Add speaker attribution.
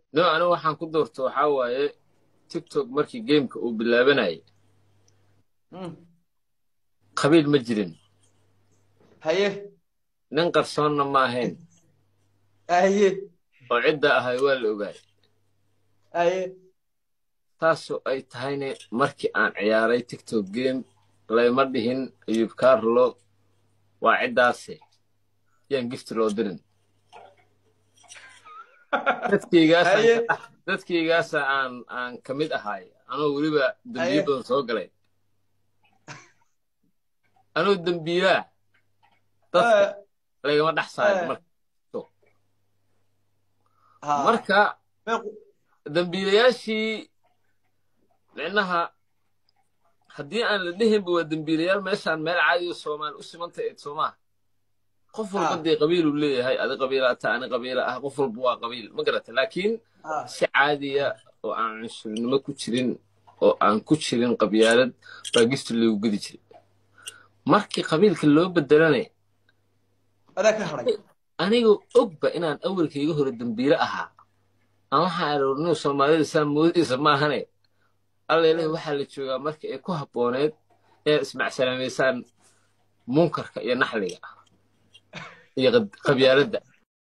Speaker 1: no anigu waxaan ku doorto waxaa waaye tiktok markii gameka uu bilaabanayay
Speaker 2: Mm.
Speaker 1: qabiil ma jirin
Speaker 2: haye
Speaker 1: nin qarsoonna ma ahayn
Speaker 2: haye
Speaker 1: oo cidda ahay waa la ogaay
Speaker 2: haye
Speaker 1: taasoo ay tahayne markii aan ciyaaray tiktok game layma dhihin ayub carlo waa ciddaase yaan gifti loo dirin dadkaygaasaan
Speaker 2: Haye.
Speaker 1: ka dhex- dadkaygaasa aan aan ka mid ahaay anoo weliba dembiyo
Speaker 2: Haye.
Speaker 1: badan soo galay anoo dembiilaa dadka
Speaker 2: Eh,
Speaker 1: lagama dhex saarin
Speaker 2: Eh.
Speaker 1: marka
Speaker 2: ha.
Speaker 1: marka
Speaker 2: Meequ-
Speaker 1: dembiilayaashii micnaha haddii aan la dhehinba waa dembiilayaal meeshaan meel caadiyo soomaali u simantay eed soomaa qof walba
Speaker 2: Ah.
Speaker 1: dee qabiiluu leeyahay adi qabiilaa ta ani qabiila ah qof walba waa qabiil ma garata laakiin
Speaker 2: ha.
Speaker 1: si caadiya oo aan cunsurnimo ku jirin oo aan ku jirin qabyaalad baa gifti loogu gedi jiray markii qabiilka loo bedelane
Speaker 2: adaa ka hadhay
Speaker 1: anigoo ogba inaan awalkayga hore dembiile ahaa aan waxaa aroornay soomaalida saa moodaysa maahane allele waxaa la joogaa marka ay ku habbooneed inaad ismacsalaamaysaan munkarka iyo naxliga iyo qab- qabyaaladda